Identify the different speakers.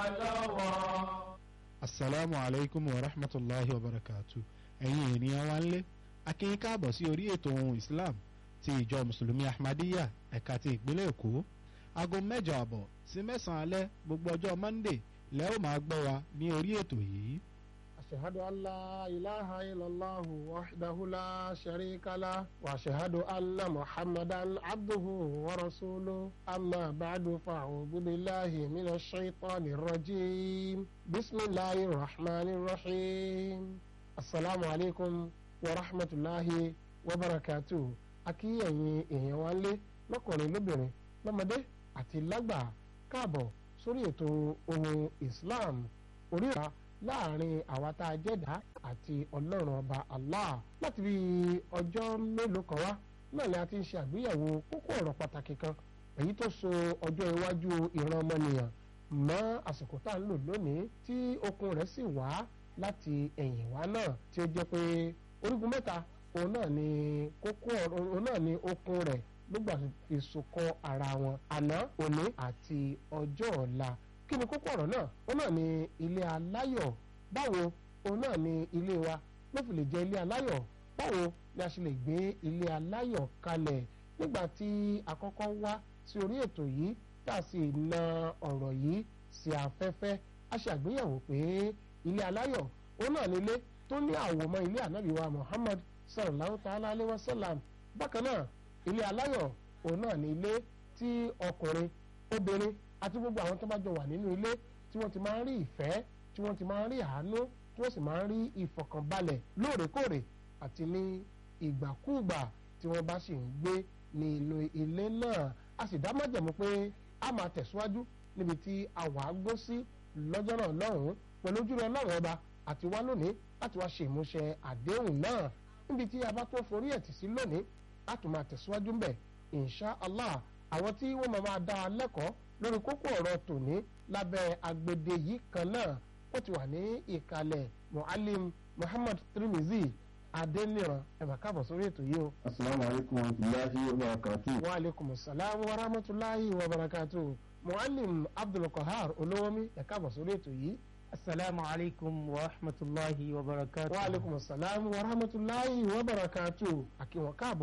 Speaker 1: lọ́wọ́.
Speaker 2: asalaamu alaykum wa rahmatulahi wa barakatu ẹ̀yin ènìyàn wa ń lé akínyìn káàbọ̀ sí orí ètò ohun islam ti ìjọ mùsùlùmí ahmadiyya ẹ̀ka ti ìpínlẹ̀ èkó aago mẹ́jọ àbọ̀ sí mẹ́sàn-án alẹ́ gbogbo ọjọ́ monday lẹ́ ó máa gbọ́ wa ní orí ètò yìí.
Speaker 3: أشهد أن لا إله إلا الله وحده لا شريك له وأشهد أن محمدا عبده ورسوله أما بعد فأعوذ بالله من الشيطان الرجيم بسم الله الرحمن الرحيم السلام عليكم ورحمة الله وبركاته akíyẹ̀yìn èèyàn wa lé lọ́kùnrin lóbìnrin lọ́mọdé àti lágbà káàbọ̀ sórí ètò ohun Islam orí ìta láàrin àwa tá a jẹ́dá àti ọlọ́run ọba Allah láti bí ọjọ́ mélòó kan wá náà ni a ti ń ṣe àgbéyẹ̀wò kókó ọ̀rọ̀ pàtàkì kan èyí tó so ọjọ́ iwájú ìran ọmọnìyàn mọ́ àsìkò tá à ń lò lónìí tí okun rẹ̀ sì wá láti ẹ̀yìn wá náà tí ó jẹ́ pé orígun mẹ́ta òun náà ni kókó òun náà ni okun rẹ̀ nígbà fi sokọ́ ara wọn àná òní àti ọjọ́ ọ̀la kí ni kókó ọ̀rọ̀ náà òun náà ni ilé aláyọ̀ báwo òun náà ni ilé wa ló fi lè jẹ́ ilé aláyọ̀ báwo ni a ṣe lè gbé ilé aláyọ̀ kalẹ̀ nígbà tí àkọ́kọ́ wá sí orí ètò yìí tá a sì na ọ̀rọ̀ yìí sí afẹ́fẹ́ a ṣe àgbéyẹ̀wò pé ilé aláyọ̀ òun náà ni ilé tó ní àwòmọ́ ilé ànábì wa Muhammad sallallahu ta'ala alayhi wa sallam bákan náà ilé aláyọ̀ òun náà ni ilé tí ọkùnrin obìnrin àti gbogbo àwọn tó bá jọ wà nínú ilé tí wọ́n ti máa ń rí ìfẹ́ tí wọ́n ti máa ń rí àánú tí wọ́n sì máa ń rí ìfọ̀kànbalẹ̀ lóòrèkóòrè àti ní ìgbàkúùgbà tí wọ́n bá sì ń gbé ní inú ilé náà a sì dá májẹ̀mú pé a máa tẹ̀síwájú níbi tí a wà á gbó sí lọ́jọ́ náà lọ́hùn-ún pẹ̀lú ojúrere ọlọ́run ọba àti wá lónìí láti wá ṣe ìmúṣẹ àdéhùn náà níbi tí a bá tó forí ẹ̀ tì sí lónìí a tún máa tẹ̀síwájú ńbẹ̀ insha allah àwọn tí wọ́n máa máa dá a lẹ́kọ̀ọ́ lórí kókó ọ̀rọ̀ tòní lábẹ́ agbede yìí kan náà ó ti wà ní ìkàlẹ̀ mualim muhammad tirimizi adeniran ẹ bá káàbọ̀ sórí ètò yìí o.
Speaker 4: asalaamu alaykum wa rahmatulahi wa barakatu.
Speaker 3: wa aleykum salaam wa rahmatulahi wa barakatu. mualim abdulkahar olówómi ẹ káàbọ̀ sórí ètò yìí.
Speaker 5: asalaamu alaykum wa rahmatulahi wa barakatu.
Speaker 3: wa aleykum salaam wa rahmatulahi wa barakatu. àkíwọ̀n káàbọ̀.